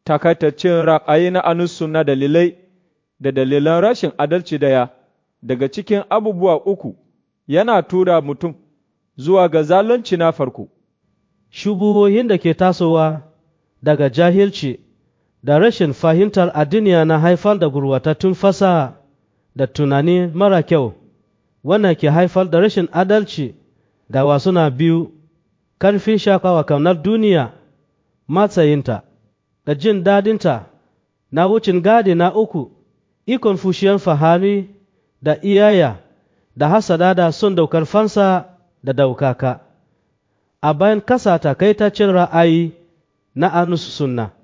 takaitaccen ra'ayi na anusu na dalilai da dalilan rashin adalci daya daga cikin abubuwa uku yana tura mutum zuwa ga zalunci na farko. Shubuhohin da ke tasowa daga jahilci da rashin fahimtar addiniya na haifar da gurwatattun fasaha da tunani mara kyau, wannan ke haifar da rashin adalci ga wasu na biyu, karfin shakawa kaunar duniya, matsayinta, da jin dadinta na wucin gadi na uku, ikon fushiyar fahari da iyaya da hasada da son daukar fansa da daukaka. A bayan kasa takaitaccen ra'ayi na anusu sunna.